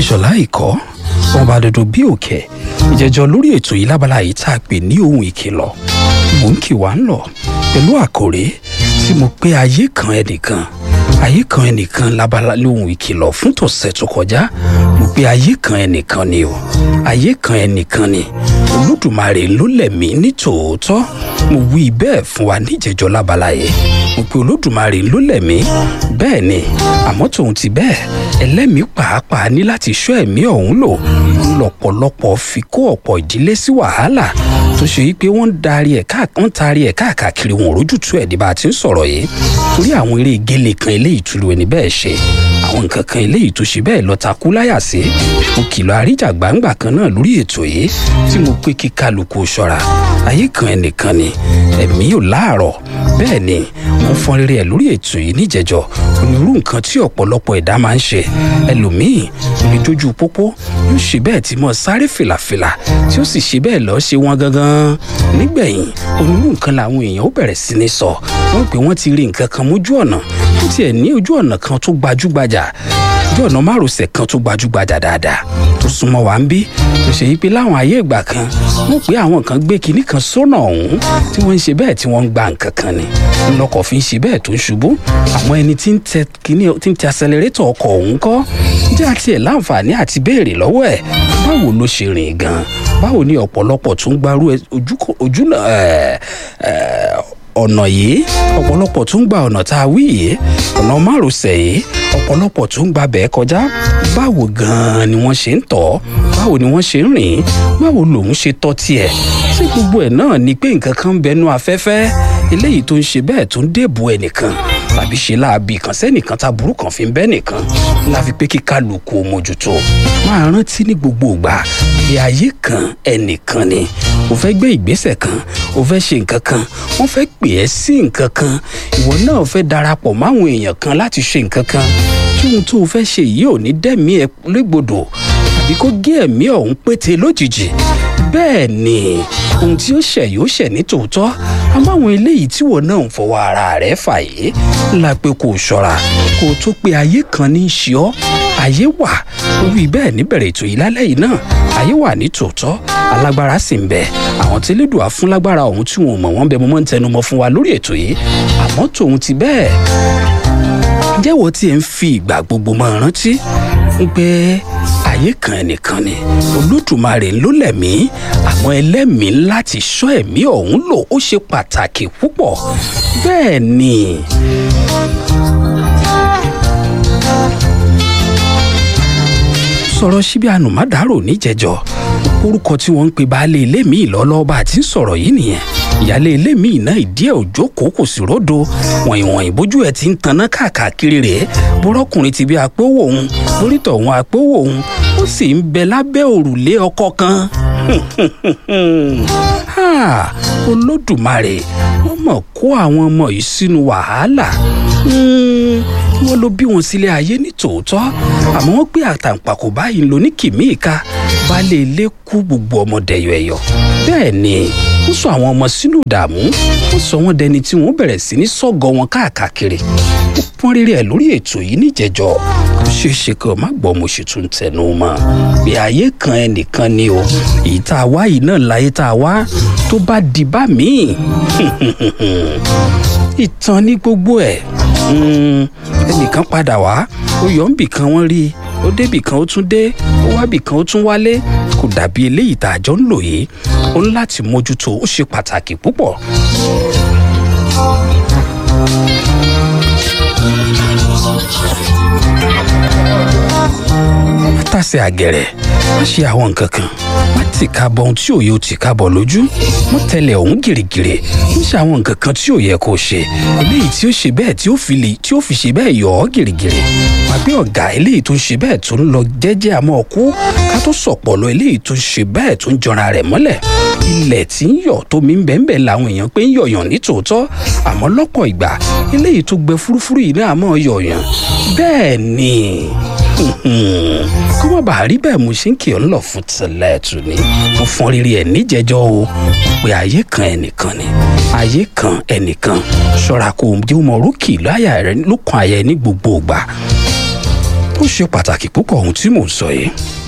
ìṣọ̀lá ìkọ́ ọba dodo bí òkè ìjẹjọ lórí ètò yìí lábala yìí tá a pè ní ohun ìkìlọ̀ mò ń kì wá ń lọ pẹ̀lú àkòrí tí mo pé ayé kan ẹnìkan ayé kan ẹnìkan lábala lóhun ìkìlọ̀ fún tọ̀sẹ̀ tó kọjá mo pé ayé kan ẹnìkan ni o ayé kan ẹnìkan ni olódùmarè ló lẹ̀mí ní tòótọ́ mo wí bẹ́ẹ̀ fún wa níjẹjọ lábala yìí mo pe olódùmarè ló lẹ̀mí bẹ́ẹ̀ ni àmọ́ tòun ti bẹ́ẹ̀ ẹlẹ́mìí pàápàá ní láti ṣọ́ ẹ̀mí ọ̀hún lò lọ́pọ̀lọpọ̀ fi kó ọ̀pọ̀ ìdílé sí wàhálà tó ṣe yí pé wọ́n ń darí ẹ̀ wọ́n taari ẹ̀ káàkiri wọn òrójútu ẹ̀ dìbà tí ń sọ̀rọ̀ yìí torí àwọn eré gélé kan eléyìí túlù ẹni bẹ́ẹ̀ ṣe àwọn nǹkan kan eléyìí tó ṣe bẹ́ẹ̀ lọ takú láyà sí mo kìlọ̀ àríjà gbangba kan náà lórí ètò yìí tí mo pé kí kálukú ṣọ́ra ayé kan ẹnìkan ni ẹ̀mí ò láàárọ̀ bẹ́ẹ̀ ni mo fọn rere ẹ̀ lórí ètò yìí níjẹ̀jọ́ onírú nǹkan tí ọ̀pọ̀lọpọ̀ ẹ̀dá máa ń ṣe ẹlòmíì ní jójú pópó yóò ṣe bẹ́ẹ̀ tí mo sáré fìlàfìlà tí ó sì ṣe bẹ́ẹ̀ lọ́ọ́ ṣe wọ́n gangan nígbẹ̀yìn onírú nǹkan làwọn èèyàn ó bẹ̀rẹ̀ sí ní sọ wọ́n pé wọ́n ti rí nǹkan kan mójú ọ̀nà ó tiẹ̀ ní ojú ọ̀nà kan tó gbajúgbajà ojú ọ̀nà márosẹ̀ kan tó gbajúgbajà dáadáa tó súnmọ́ wa ń bí tó ṣe yí pé láwọn ayé ìgbà kan wọ́n pé àwọn kan gbé kinní kan sọ́nà ọ̀hún tí wọ́n ń ṣe bẹ́ẹ̀ tí wọ́n ń gba nǹkan kan ni ńlọkọ̀ fi ń ṣe bẹ́ẹ̀ tó ń ṣubú àwọn ẹni tí ń tẹ kinní tí ń tẹ accelerator ọkọ̀ ọ̀hún kọ́ jẹ́ àti ẹ̀ láǹfààní àti béèrè lọ́wọ́ ẹ̀ báwo ló ṣe rìn gan báwo ni ọ̀pọ̀lọpọ̀ tún gbarú ojú ọ̀nà yìí ọ̀pọ̀lọpọ̀ tún gba ọ̀nà tá a wí yìí ọ̀nà márosẹ̀ yìí ọ̀pọ̀lọpọ̀ tún gba bẹ́ẹ̀ kọjá báwo gan-an ni wọ́n ṣe ń tọ̀ báwo ni wọ́n ṣe ń rìn báwo lòun ṣe tọ́ tiẹ̀ ṣé gbogbo ẹ̀ náà ni pé nǹkan kan ń bẹnu afẹ́fẹ́ eléyìí tó ń ṣe bẹ́ẹ̀ tó ń dèbò ẹnìkan tàbí ṣe láabi kan sẹ́nìkan tá burú kan fi ń bẹ́ nìkan la fi pé kí kálukú mójútó máa rántí ní gbogbo ìgbà bí ayé kan ẹnìkan ni o fẹ́ gbé ìgbésẹ̀ kan o fẹ́ ṣe nǹkan kan wọ́n fẹ́ pè ẹ́ sí nǹkan kan ìwọ náà fẹ́ darapọ̀ máwọn èèyàn kan láti ṣe nǹkan kan tí ohun tó o fẹ́ ṣe yìí ò ní dẹ́mi ẹ légbodò tàbí kó gé ẹ̀mí ọ̀hún pété lójijì bẹ́ẹ̀ ni ohun tí ó ṣẹ̀ yóò ṣẹ̀ ní tòótọ́ àmọ́ àwọn eléyìí tí wọn náà ń fọwọ́ ara rẹ̀ fà yìí la pé kó o ṣọ́ra kó o tó pe ayé kan ní í ṣe ọ́ ayé wà ó wí bẹ́ẹ̀ níbẹ̀rẹ̀ ètò yìí lálẹ́ yìí náà ayé wà ní tòótọ́ alágbára sì ń bẹ àwọn tí elédùà fún lágbára ọ̀hún tí wọn ò mọ̀ wọ́n bẹ mo máa ń tẹnumọ́ fún wa lórí ètò yìí àmọ́ tòun ti bẹ́ẹ̀ jẹ́wọ́ tí ẹ ń fi ìgbà gbogbo máa rántí pé ayé kan ẹnìkan ni olódùmarè ló lẹ̀mí àwọn ẹlẹ́mìí láti ṣọ́ ẹ̀mí ọ̀hún lò ó ṣe pàtàkì púpọ̀ bẹ́ẹ̀ ni. sọ̀rọ̀ síbi ànùmádàrò níjẹ̀jọ́ orúkọ tí wọ́n ń pe baálé ilé mi ìlọ́lọ́ba àti sọ̀rọ̀ yìí nìyẹn ìyáálé ilé mi iná ìdí ẹ̀ òjò kò sí ródo wọ̀nyí wọ̀nyí bójú ẹ̀ ti ń taná káàkiri rèé bọ́rọ́kùnrin ti bí apówó òun lórítọ̀ òun apówó òun ó sì ń bẹ lábẹ́ òrùlé ọkọ kan olódùmarè wọ́n mọ̀ kó àwọn ọmọ yìí sínú wàhálà wọ́n ló bí wọn sílé ayé ní tòótọ́ àmọ́ wọ́n pé àtàǹpàkò báyìí ló ní kìmí ìka baálé ilé kú gbogbo ọmọdé ẹ̀yọ̀ bẹ́ẹ̀ ni ó sọ àwọn ọmọ sínú ìdààmú ó sọ wọn dẹni tí wọ́n bẹ̀rẹ̀ sí ní sọ́gọ wọn káàkiri ó pọ́n rere ẹ̀ lórí ètò yìí níjẹ̀jọ́ ó ṣeé ṣe kí o má gbọ́ mo ṣe tún tẹnu mọ́ bí ayé kan ẹnìkan ni o èyí tá a wá yìí náà láyé tá a wá tó bá di bá míì ìtàn ní gbogbo ẹ̀ ẹnìkan padà wá ó yọ ń bì kan wọ́n rí i ó débì kan ó tún dé ó wá bì kan ó tún wálé kò dàbí eléyìí tá a jọ ń lò yìí ó ní láti mójútó ó ṣe pàtàkì púpọ̀. tàsé àgẹ̀rẹ̀ má ṣe àwọn nǹkan kan má tì ká bọ ohun tí òye ò tì ká bọ lójú má tẹ̀lé ọ̀hún gìrìgìrì má ṣe àwọn nǹkan kan tí ò yẹ kó ṣe eléyìí tí ó ṣe bẹ́ẹ̀ tí ó fi lè tí ó fi ṣe bẹ́ẹ̀ yọ ọ́ gìrìgìrì wà pé ọ̀gá eléyìí tó ń ṣe bẹ́ẹ̀ tó ń lọ jẹ́jẹ́ àmọ́ ọkú ká tó sọ̀pọ̀ lọ eléyìí tó ń ṣe bẹ́ẹ̀ tó ń jọra rẹ̀ mọ́lẹ̀ ilẹ̀ tí ń yọ̀ tómi ń bẹ́ẹ̀ làwọn èèyàn pé ń yọ̀yàn ní tòótọ́ àmọ́ lọ́pọ̀ ìgbà eléyìí tó gbẹ fúrúfúrú yìí náà mọ́ yọ̀yàn bẹ́ẹ̀ ni kó má bàa rí bẹ́ẹ̀ mo ṣe ń kí ọ lọ fún tẹ̀lẹ̀ tù ní mo fọn rírì ẹ̀ níjẹjọ́ o pé ayé kan ẹnìkan ni ayé kan ẹnìkan ṣọ́ra kó o jẹ́ ọmọ orókì láyà rẹ lókun àyà ẹ ní gbogbo ìgbà ó ṣe pàtàkì púpọ̀ ohun tí mò ń sọ yìí